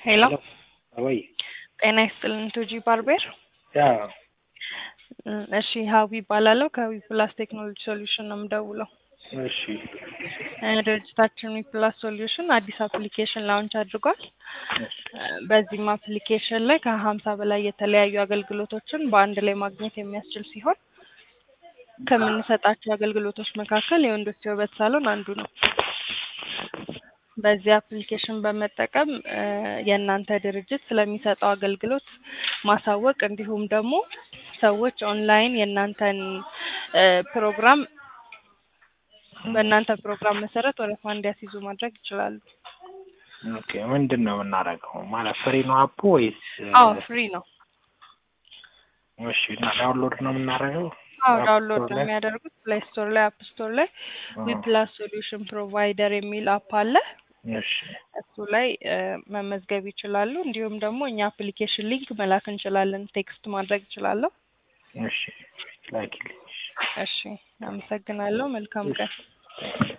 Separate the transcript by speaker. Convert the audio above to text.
Speaker 1: ሄሎ
Speaker 2: ወይ
Speaker 1: ጤና ይስጥልን ቱጂ ባርቤር
Speaker 2: ያ
Speaker 1: እሺ ሀዊ ይባላለሁ ከዊ ፕላስ ቴክኖሎጂ ሶሉሽን ነው የምደውለው
Speaker 2: እሺ
Speaker 1: እ ድርጅታችን ዊ ፕላስ ሶሉሽን አዲስ አፕሊኬሽን ላውንች አድርጓል እ በዚህም አፕሊኬሽን ላይ ከሀምሳ በላይ የተለያዩ አገልግሎቶችን በአንድ ላይ ማግኘት የሚያስችል ሲሆን ከምንሰጣቸው አገልግሎቶች መካከል የወንዶች የውበት ሳሎን አንዱ ነው በዚህ አፕሊኬሽን በመጠቀም እ የእናንተ ድርጅት ስለሚሰጠው አገልግሎት ማሳወቅ እንዲሁም ደግሞ ሰዎች ኦንላይን የእናንተን እ ፕሮግራም በእናንተ ፕሮግራም መሰረት ወረፋ እንዲያስይዙ ማድረግ ይችላሉ።
Speaker 2: ኦኬ ምንድን ነው የምናደርገው? ማለት ፍሪ ነው አፑ ወይስ?
Speaker 1: አዎ ፍሪ ነው።
Speaker 2: እሺ እና ዳውንሎድ ነው የምናደርገው?
Speaker 1: አዎ
Speaker 2: አፕ
Speaker 1: ዳውንሎድ
Speaker 2: ስቶር
Speaker 1: ነው
Speaker 2: ላይ?
Speaker 1: የሚያደርጉት ፕሌይ ስቶር ላይ አፕ ስቶር ላይ ዊ
Speaker 2: አዎ።
Speaker 1: ፕላስ ሶሉሽን ፕሮቫይደር የሚል አፕ አለ።
Speaker 2: እሺ
Speaker 1: እሱ ላይ እ መመዝገብ ይችላሉ። እንዲሁም ደግሞ እኛ አፕሊኬሽን ሊንክ መላክ እንችላለን። ቴክስት ማድረግ እችላለሁ።
Speaker 2: እሺ ላኪልኝ።
Speaker 1: እሺ አመሰግናለሁ። መልካም ቀን።
Speaker 2: እሺ